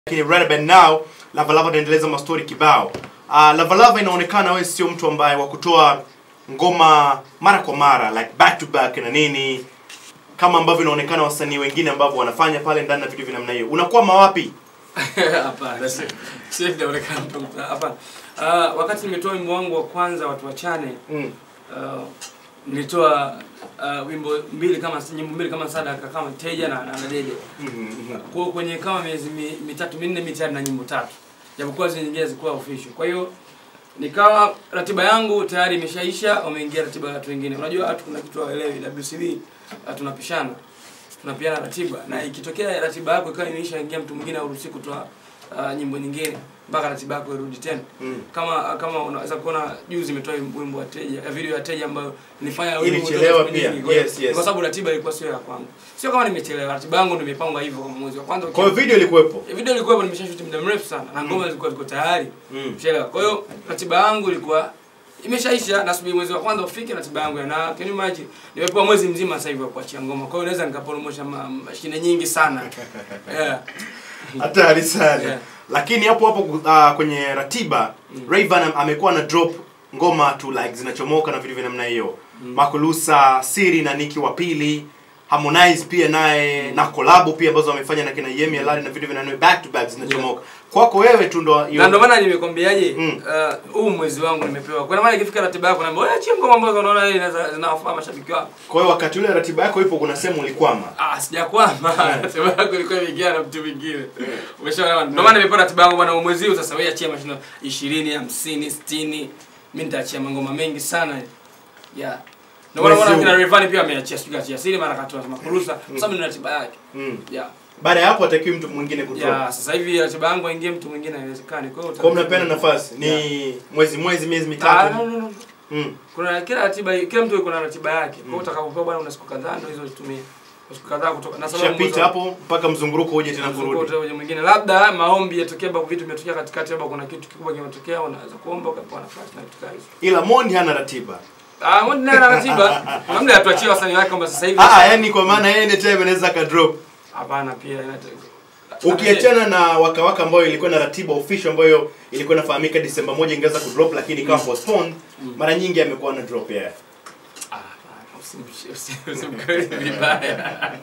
lakini right about now Lava Lava anaendeleza mastori kibao. Uh, Lava Lava inaonekana wewe sio mtu ambaye wa kutoa ngoma mara kwa mara like back to back na nini kama ambavyo inaonekana wasanii wengine ambao wanafanya pale ndani na vitu vya namna hiyo. Unakwama wapi? Hapana, si si inaonekana mtu hapana. Uh, wakati nimetoa wimbo wangu wa kwanza watu wachane Mm. uh, nilitoa uh, wimbo mbili kama nyimbo mbili kama sadaka kama teja na, na, na dede Mhm. kwa kwenye kama miezi mi, mitatu minne mitano na nyimbo tatu japokuwa zile nyingine zilikuwa official kwa hiyo nikawa ratiba yangu tayari imeshaisha wameingia ratiba ya watu wengine unajua watu kuna kitu hawaelewi WCB uh, tunapishana tunapiana ratiba na ikitokea ratiba yako ikawa imeisha ingia mtu mwingine hauruhusi kutoa uh, nyimbo nyingine mpaka ratiba yako irudi tena Mm. kama kama unaweza kuona juzi imetoa wimbo wa teja eh, video ya teja ambayo nilifanya wimbo Ilichelewa kutoka pia. siku nyingi. Kwa hiyo- Yes, yes. kwa sababu ratiba ilikuwa sio ya kwangu sio kama nimechelewa ratiba yangu ndio imepangwa hivyo kama mwezi wa kwanza Kwa hiyo video ilikuwepo. Eh, video ilikuwa nimeshashuti muda mrefu sana na ngoma zilikuwa ziko tayari Mm. Ushaelewa? Kwa hiyo ratiba yangu ilikuwa imeshaisha nasubiri mwezi wa kwanza ufike ratiba yangu ya na can you imagine nimepewa mwezi mzima sasa hivi wa kuachia ngoma. Kwa hiyo naweza nikapromosha ma- mashine nyingi sana. yeah. Hatari sana. Yeah. Lakini hapo hapo uh, kwenye ratiba Rayvan am- amekuwa na drop ngoma tu like zinachomoka na vitu vya namna hiyo. Makulusa, Siri na Niki wa pili, Harmonize pia naye na collab pia ambazo wamefanya na kina Yemi Alade na vitu vya namna hiyo back to back zinachomoka. Kwako wewe tu ndo Na ndio maana nimekwambiaje Mm. uh, huu mwezi wangu nimepewa. Kwa maana ikifika ratiba yako naambia wewe achia ngoma ambazo unaona hii inaza- zinawafaa mashabiki wako. kwa hiyo wakati ule ratiba yako ipo kuna sehemu ulikwama. Ah, sijakwama. Ratiba yako ilikuwa imeingia na mtu mwingine. Umeshaona? Ndio maana nimepewa ratiba yangu bwana mwezi huu sasa wewe achia mashindano 20, 50, 60. Mimi nitaachia mangoma mengi sana. Yeah. Ndio maana Mwezi unaona huu. kina Rayvanny pia ameachia sijui achia siri mara katoa kama kurusa kwa sababu ni ratiba yake. Mm. Yeah. Baada ya hapo atakiwi mtu mwingine kutoa. Yeah, sasa hivi ratiba yangu aingie mtu mwingine haiwezekani. Kwa hiyo Kwa hiyo mnapeana nafasi ni Yeah. mwezi mwezi miezi Ah, mitatu. no, no, no. Mm. Kuna kila ratiba kila mtu yuko na ratiba yake. Kwa hiyo utakapopewa bwana una siku kadhaa ndio hizo zitumie. Siku kadhaa kutoka na sababu Shapita hapo mpaka mzunguruko uje tena kurudi. Mzunguko uje mwingine labda maombi yatokea babu vitu vimetokea katikati labda kuna kitu kikubwa kimetokea unaweza kuomba ukapewa nafasi na vitu kama hivyo. Ila Mondi hana ratiba. Ah, mbona nina ratiba? Labda atuachie wasanii wake kwamba sasa hivi Ah, ah, yani kwa maana yeye anytime anaweza ka drop. hapana pia inata- Ukiachana na waka waka ambayo ilikuwa na ratiba official ambayo ilikuwa inafahamika Disemba moja ingeweza kudrop lakini ikawa postponed, mara nyingi amekuwa na drop yeah. Ah, hapana, usimshi- usi- usimkariri vibaya.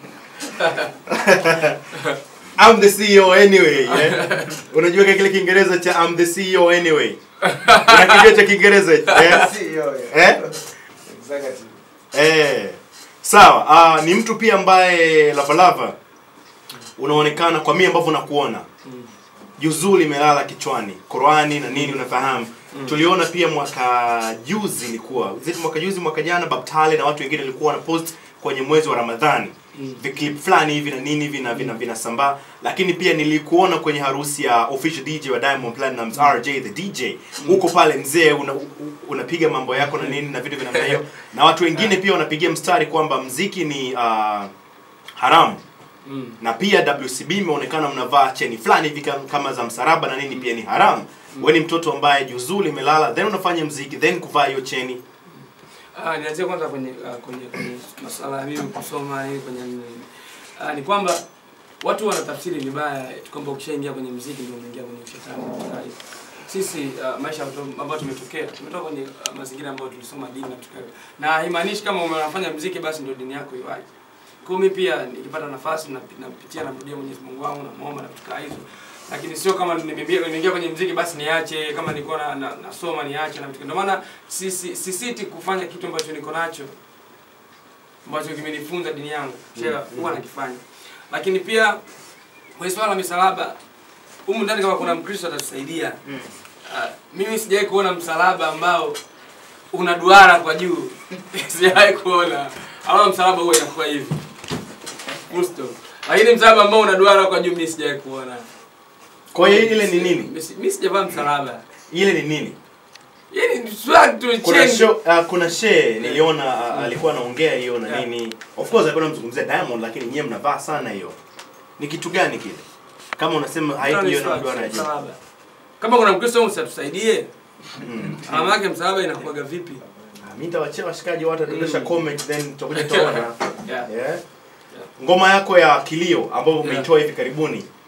I'm the CEO anyway. Yeah? Unajua kile Kiingereza cha I'm the CEO anyway. Unakijua cha Kiingereza? Yeah? CEO, Eh? yeah. Executive. Eh. Sawa. Ah, ni mtu pia ambaye Lava Lava unaonekana kwa mimi ambavyo nakuona. Juzuu limelala kichwani. Qurani na nini unafahamu. Tuliona pia mwaka juzi ilikuwa, ziti mwaka juzi mwaka jana Babtale na watu wengine walikuwa wana post kwenye mwezi wa Ramadhani. Viclip fulani hivi na nini hivi na vina vinasambaa lakini pia nilikuona kwenye harusi ya official DJ wa Diamond Platnumz RJ the DJ huko pale mzee una, u- unapiga mambo yako na nini na vitu vya namna hiyo na watu wengine pia wanapigia mstari kwamba mziki ni uh, haramu Mm. na pia WCB imeonekana mnavaa cheni fulani hivi kam- kama za msaraba na nini pia ni haramu wewe ni mtoto ambaye juzuu limelala then unafanya mziki then kuvaa hiyo cheni Ah, nianzie kwanza kwenye uh, kwenye kwenye masuala ya mimi kusoma hii kwenye uh, ni kwamba watu wanatafsiri vibaya eti kwamba ukishaingia kwenye muziki ndio unaingia kwenye ushetani. Tayari. Sisi uh, maisha yetu ambayo tumetokea tumetoka kwenye uh, mazingira ambayo tulisoma dini na vitu kama hivyo. na haimaanishi kama unafanya muziki basi ndio dini yako iwaje. Kwa hiyo mimi pia nikipata nafasi na napitia namrudia Mwenyezi Mungu wangu na muomba na vitu kama hivyo. Lakini sio kama nimeingia nimeingia kwenye muziki basi niache, kama nilikuwa na, na, nasoma niache na vitu. Ndio maana sisi sisiti kufanya kitu ambacho niko nacho ambacho kimenifunza dini yangu. Shela huwa nakifanya. Lakini pia kwenye swala la misalaba humu ndani kama kuna Mkristo atatusaidia. Uh, mimi sijawahi kuona msalaba ambao una duara kwa juu. sijawahi kuona. Au msalaba huwa inakuwa hivi. Kristo. Lakini msalaba ambao una duara kwa juu mimi sijawahi kuona. kwa hiyo ile ni nini Mimi si- Mimi sijavaa msalaba. ile ni nini Yaani ni swag tu kuna change. show, uh, kuna she niliona uh, alikuwa anaongea hiyo na Yeah. nini of course alikuwa anamzungumzia Diamond lakini nyewe mnavaa sana hiyo ni kitu gani kile kama unasema haipo hiyo na mduara ya juu Msalaba. Kama kuna Mkristo msatusaidie. Mm. Alama yake msalaba inakuwaga vipi? Ah, mimi nitawachia washikaji watu watadondosha comment then tutakuja tuone Yeah. yeah ngoma yako ya kilio ambayo Yeah. umeitoa hivi karibuni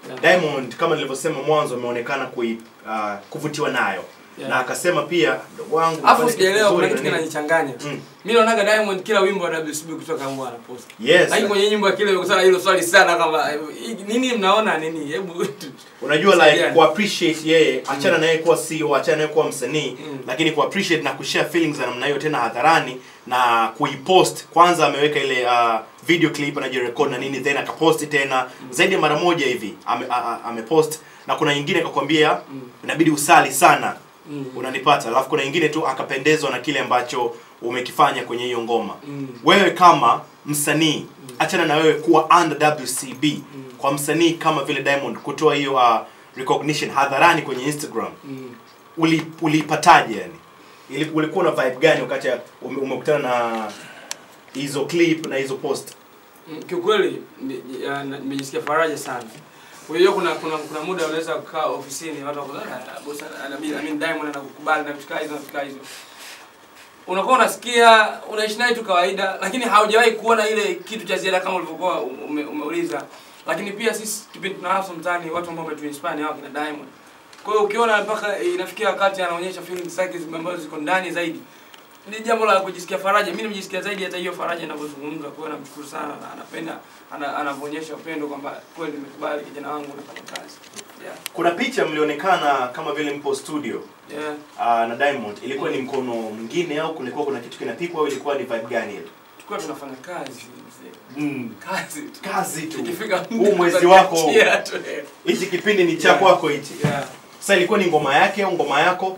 Yeah. Diamond kama nilivyosema mwanzo ameonekana kui uh, kuvutiwa nayo Yeah. na akasema pia "Ndugu wangu Alafu unafanya sijaelewa kitu kuna kizuri kitu na nini." kinanichanganya. Mm. Mimi naonaga Diamond kila wimbo wa WCB kutoka huwa anapost. Yes. Lakini kwenye nyimbo ya kile ukisema hilo swali sana kama eh, nini mnaona nini? Hebu unajua like Tusaidiane. ku appreciate yeye achana na yeye kuwa CEO achana na yeye kuwa msanii Mm. lakini ku appreciate na kushare feelings za namna hiyo tena hadharani na kuipost kwanza ameweka ile uh, video clip anajirecord na nini then akaposti tena zaidi ya mara moja hivi ame, a- a- amepost na kuna nyingine akakwambia Mm. inabidi usali sana Mm. unanipata alafu kuna nyingine tu akapendezwa na kile ambacho umekifanya kwenye hiyo ngoma Mm. wewe kama msanii achana na wewe kuwa under WCB kwa msanii kama vile Diamond kutoa hiyo uh, recognition hadharani kwenye Instagram Mm. uli ulipataje yani Ili- ulikuwa na vibe gani wakati ya- ume- umekutana na hizo clip na hizo post Mm, kiukweli ni- ya, na- nimejisikia faraja sana unajua kuna kuna kuna muda unaweza kukaa ofisini watu wako "Ah, boss ana- ana- I mean Diamond anakukubali na vitu kama hizo na vitu kama hizo unakuwa unasikia unaishi naye tu kawaida lakini haujawahi kuona ile kitu cha ziada kama ulivyokuwa ume, umeuliza lakini pia sisi kipindi tuna hustle mtaani watu ambao wametuinspire ni hao kina Diamond kwa hiyo ukiona mpaka inafikia wakati anaonyesha feelings zake ambazo ziko ndani zaidi ni jambo la kujisikia faraja. Mimi nimejisikia zaidi hata hiyo faraja inavyozungumza. Kwa hiyo namshukuru sana na anapenda ana, anavyoonyesha upendo kwamba kweli nimekubali kijana wangu unafanya kazi. Yeah. kuna picha mlionekana kama vile mpo studio Yeah. uh, na Diamond ilikuwa ni mkono mwingine au kulikuwa kuna kitu kinapikwa au ilikuwa ni vibe gani ile Tulikuwa tunafanya kazi mzee. mm. Kazi tu. kazi tu Ikifika huu mwezi wako huu. tunaachia tu. hichi kipindi ni cha Yeah. kwako hichi Yeah. sasa ilikuwa ni ngoma yake au ngoma yako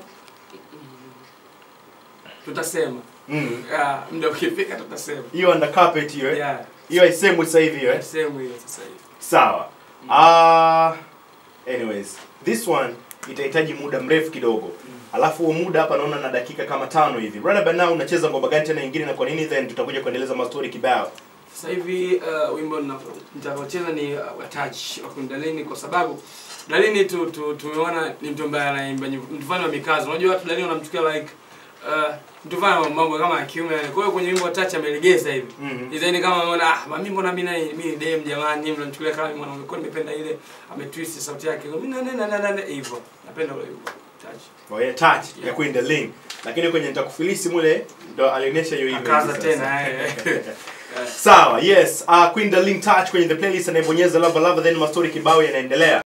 Tutasema. Mm. Yeah, muda ukifika tutasema. hiyo under carpet hiyo eh? Yeah. hiyo haisemwi sasa hivi hiyo eh? Sehemu hiyo sasa hivi. sawa uh, anyways this one itahitaji muda mrefu kidogo alafu huo muda hapa naona na dakika kama tano hivi right about now unacheza ngoma gani tena nyingine na kwa nini then tutakuja kuendeleza mastori kibao Sasa hivi uh, wimbo nina- nitakaocheza ni uh, wa touch wa Kundalini kwa sababu Dalini tu, tu tumeona ni mtu ambaye anaimba nyimbo mtu fulani wa mikazo. Unajua watu Dalini wanamchukia like uh, mtu fulani wa mambo kama ya kiume. Kwa hiyo kwenye wimbo wa touch amelegeza hivi. Mhm. Design kama ameona ah mimi mbona mimi naye mimi ni dem jamani mimi mnamchukulia kama mwanaume. Kwa hiyo nimependa ile ametwist sauti yake. Mimi na na na na na hivyo. Napenda ule wimbo touch. oh, yeah, touch ya Yeah. Queen Darlene lakini kwenye nitakufilisi mule ndo alionyesha hiyo image Akaza sasa. tena eh. sawa yes uh, Queen Darlene touch kwenye the playlist anayebonyeza lava lava then mastori kibao yanaendelea